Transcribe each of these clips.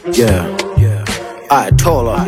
Yeah, yeah. I told her.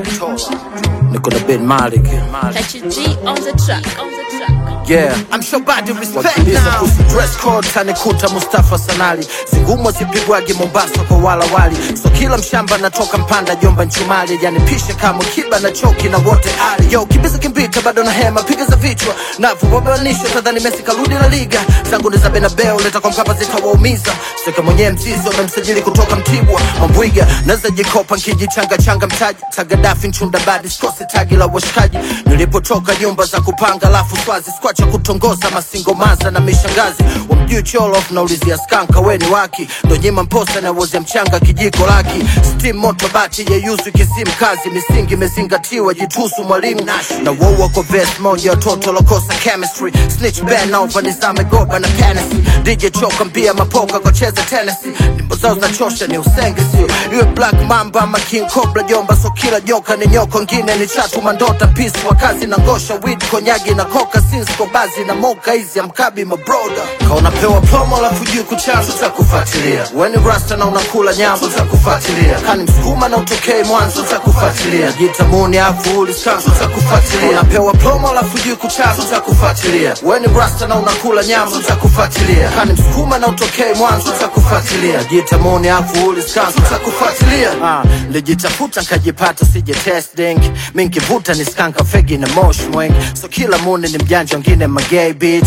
Niko na Ben Malik. Catch your G on the track, on the track. Yeah. I'm sure body respect Wakiliza now. kuhusu dress code tanikuta Mustafa Sanali, zigumo zipigwagi Mombasa kwa wala wali, so kila mshamba natoka Mpanda Jomba Nchumali, yani pishe kama kiba na choki na wote ali yo kibiza kimbita bado na hema piga za vichwa navu wabanisho tadhani Messi karudi la liga zangu ni za Benabeo leta kwa Mkapa zitawaumiza seka mwenyewe mzizi wamemsajili kutoka Mtibwa Mambwiga naweza jikopa nkijichanga changa mtaji tagadafi nchunda badi sikose tagi la washikaji nilipotoka nyumba za kupanga lafu swazi skwacha kutongoza masingo maza na mishangazi wamjui cholof naulizia skanka weni waki ndo nyima mposa na wozia mchanga kijiko laki stim moto bati yeyuzu kisim kazi misingi imezingatiwa jitusu mwalimu na wou wako ves moja watoto lokosa chemistry snitch ben over nizame goba na penesi dj choka mbia mapoka kwa cheza tenesi nyimbo zao zinachosha ni usenge sio iwe black mamba ama king cobra jomba so kila joka ni nyoko ngine ni chatu mandota peace wakazi na ngosha weed konyagi na koka sinsko bazi na moka hizi amkabi mabroda kaunapewa promo alafu juu kuchanzo za kufuatilia weni rasta na unakula nyambo za kufuatilia kani msukuma na utokei mwanzo za kufuatilia jitamuni afu uliskanzo za kufuatilia unapewa promo alafu juu kuchanzo za kufuatilia weni rasta na unakula nyambo za kufuatilia kani msukuma na utokei mwanzo za kufuatilia jitamuni afu uliskanzo za kufuatilia ah, lijitafuta nkajipata sije testing minkivuta ni skanka fegi na mosh mwing so kila muni ni mjanja wengine magay bitch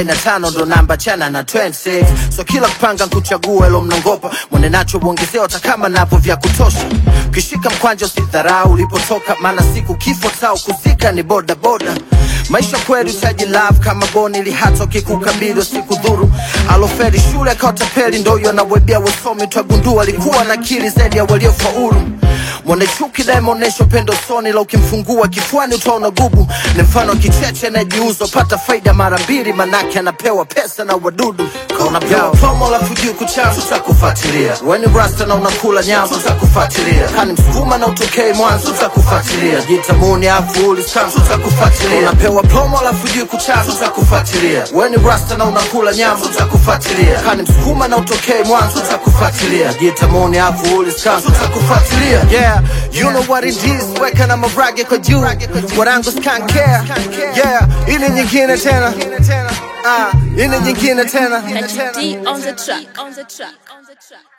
45 ndo namba chana na 26 so kila kupanga nkuchagua elo mnangopa mwene nacho uongezewa hata kama napo vya kutosha ukishika mkwanja usidharau ulipotoka maana siku kifo tao kuzika ni boda boda maisha kweli utaji love kama boni lihato kikukabili siku dhuru aloferi shule akaotapeli ndoyo anawebia wasomi twagundua alikuwa na akili zaidi ya waliofaulu mwone chuki dae maonesho pendo soni la ukimfungua kifuani utaona gubu ni mfano wa kicheche anayejiuza pata faida mara mbili manake anapewa pesa na wadudu kaunapewa promo lafu juu kuchanzo cha kufuatilia weni rasta na unakula nyambo za kufuatilia kani msukuma na utokei mwanzo za kufuatilia jitamuni afu uliskanzo za kufuatilia unapewa promo lafu juu kuchanzo za kufuatilia weni rasta na unakula nyambo za kufuatilia kani msukuma na utokei mwanzo za kufuatilia jitamuni afu uliskanzo za kufuatilia yeah you know what it is weka na mavrage kwa juu mwarangu skankea yeah ili nyingine tena ah ili nyingine tena Catch your D on the track, on the track, on the track.